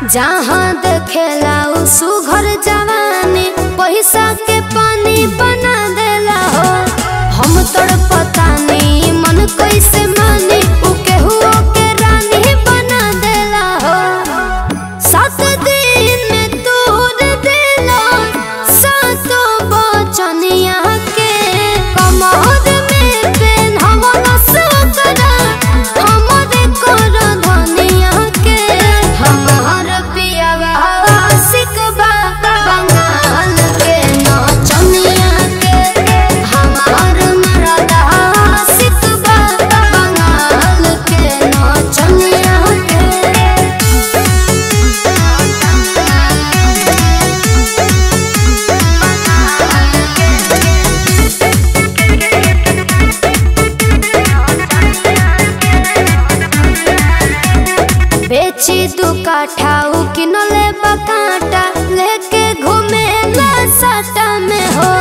जहाँ देखेला उ सुघर जवानी पैसा के पानी बना देला हो हम तोर पता नहीं मन कैसे मानी उ केहुओ के रानी बना देला हो सात दिन में तोड़ देला सातो बचनिया के कमर में पेन्हवला सकरा हमरे कर धनिया के हमार पियावा सिकबा बंगाल के नचनिया के हमार मरदा सिकबा बंगाल के नचनिया के बेची दू काठा उ किनले बकाटा लेके घूमे साटा में हो